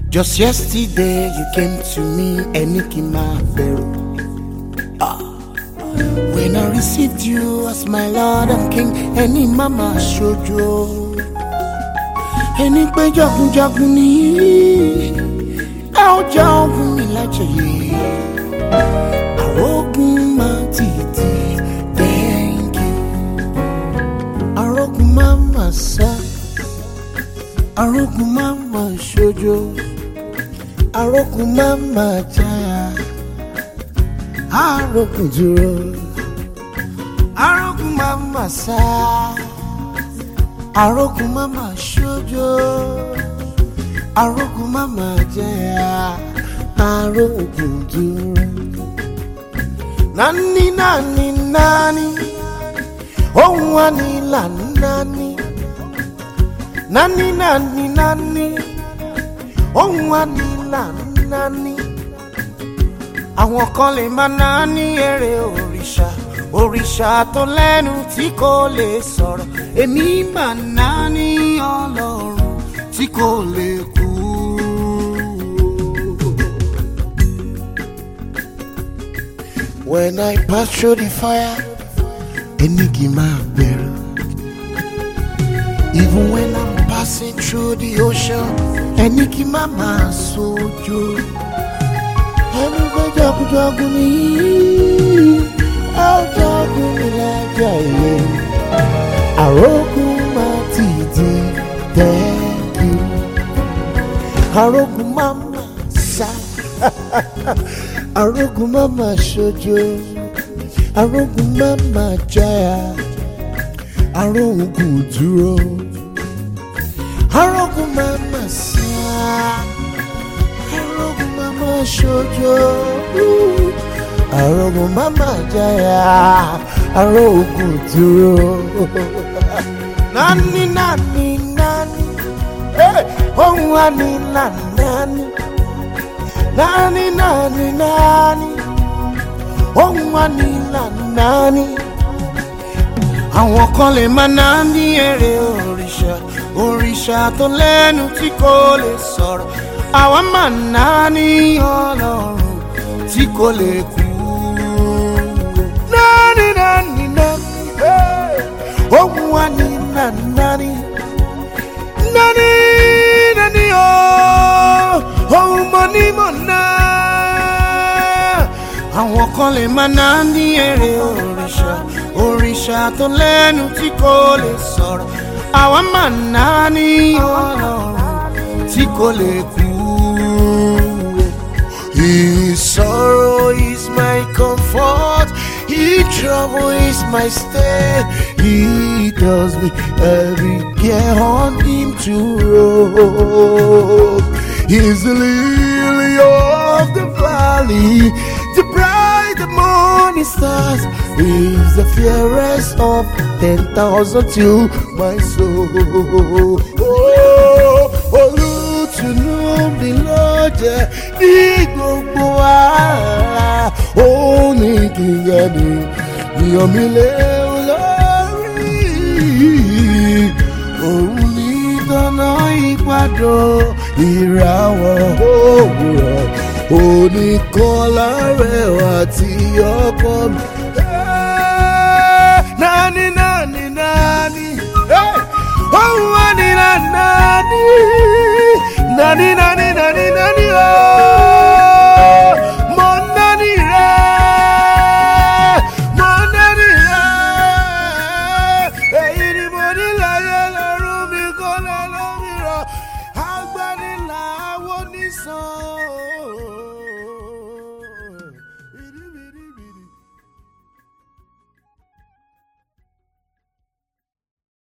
Just yesterday you came to me ẹni kí n máa bẹ̀rù. Ah. When I received you as my Lord and King, ẹni má máa ṣojo. Ẹni pé jagunjagun ni ẹ ó já ogun mi lájẹyè. Àrógùn máa tìtì thank you. Àrógùn máa máa sá. Àrógùn máa máa ṣojo. Àrógùn máa máa jáya. Àrógùn dúró. Àrógùn máa máa sá. Àrógùn máa máa ṣojo. Àrógùn máa máa jáya. Àrógùn dúró. Nani nani nani. Ohun wa ni là nani. Nani nani nani. Ohun wa ni là nani. Àwọn kan lè máa ná ní èrè òrìṣà. Òrìṣà tó lẹ́nu tí kò lè sọ̀rọ̀. Èmi máa ná ní ọlọ́run tí kò lè kú. When I pass through the fire, Enigi máa bẹ̀rù. Even when I'm passing through the ocean, Enigi máa máa sojo. Ẹni pé jagunjagun ni ẹ ó jagun mi lájà ilé. Àrógùn máa ti di thank you. Àrógùn máa máa sá. Àrógùn máa máa ṣojo. Àrógùn máa máa jáya. Àrógùn dúró. Àrógùn máa máa sá. Àrógùn máa máa ṣojo. Àrógùn máa máa jáya. Àrógùn dúró. Nani nani nani. Hey, ohun wa ni là nani. Nani nani nani. Ohun wa ni là nani. Àwọn kan lè máa ná ní èrè òrìṣà. Òrìṣà tó lẹ́nu tí kò lè sọ̀rọ̀. Àwa máa ná ní ọlọ́run tí kò lè kú. Nani nani nani. Hey. Ohun wa ni là nani. Nani nani oh. Ohun mo ní mọ̀ náà àwọn kan lè máa ná ní èrè òrìṣà òrìṣà tó lẹ́nu tí kò lè sọ̀rọ̀ àwa máa ná ní ọlọ́run tí kò lè kú. His sorrow is my comfort, His trouble is my stay. He does me every care on Him to roam. He's the lily of the valley, the bright morning stars. He's the fairest of ten thousand to my soul. Oh, olùtùnú mi ló jẹ́ ní gbogbo ara. Ó ní kí n yẹ ni ìyàn mi lé lórí. Òun ní dáná ìpàdó ìràwọ̀ òwúrọ̀ oníkọ́lá rẹ̀ àti ọkọ mi. Nani